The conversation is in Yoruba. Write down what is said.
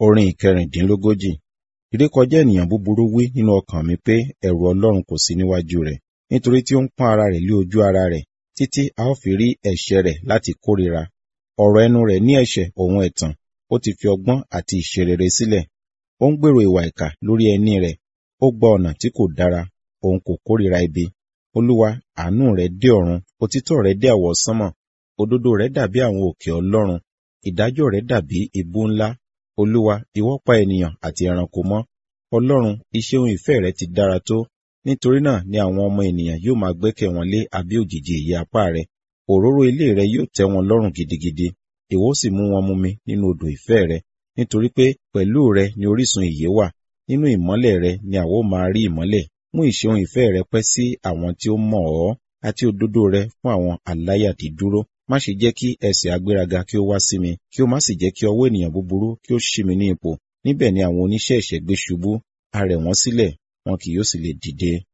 Orin ìkẹrìndínlógójì. Ìrékọjá ènìyàn búburú wí nínú ọkàn mi pé ẹ̀rù Ọlọ́run kò sí níwájú rẹ̀, nítorí tí ó ń pọ́n ara rẹ̀ lé ojú ara rẹ̀, títí a ó fi rí ẹ̀ṣẹ̀ rẹ̀ láti kórìíra. Ọ̀rọ̀ ẹnu rẹ̀ ní ẹ̀ṣẹ̀ òun ẹ̀tàn, ó ti fi ọgbọ́n àti ìṣerere sílẹ̀. Ó ń gbèrò ìwà ìkà lórí ẹní rẹ̀, ó gba ọ̀nà tí kò dára, òun kò kórìíra ibi. Olúwa, àánú rẹ̀ dé ọ̀run, òtítọ́ rẹ̀ dé àwọsánmọ̀, òdodo rẹ̀ dàbí àwọn òkè Ọlọ́run, ìdájọ́ rẹ̀ dàbí ibú ńlá. Olúwa, ìwọ pa ènìyàn àti ẹranko mọ́. Ọlọ́run, iṣẹ́ ohun ìfẹ́ rẹ ti dára tó. Nítorí náà ni àwọn ọmọ ènìyàn yóò máa gbẹ́kẹ̀ wọn lé abẹ́ òjìji ìyẹ́ apá rẹ. Òróró ilé rẹ yóò tẹ́ wọn lọ́rùn gidigidi. Ìwọ ó sì mú wọn mumi nínú odò ìfẹ́ rẹ. Nítorí pé pẹ̀lú rẹ ni orísun ìyè wà. Nínú ìmọ́lẹ̀ rẹ ni àwa ó máa rí ìmọ́lẹ̀. Mú ìṣe ohun ìfẹ́ rẹ pẹ́ sí àwọn tí ó mọ̀ ọ́, àti òdodo rẹ fún àwọn aláyàdídúró. Má ṣe jẹ́ kí ẹsẹ̀ agbéraga kí ó wá sí mi, kí ó má sì jẹ́ kí ọwọ́ ènìyàn búburú kí ó ṣí mi ní ipò. Níbẹ̀ ni àwọn oníṣẹ́ ẹ̀ṣẹ̀ gbé ṣubú, a rẹ̀ wọ́n sílẹ̀, wọn kì yóò sì lè dìde.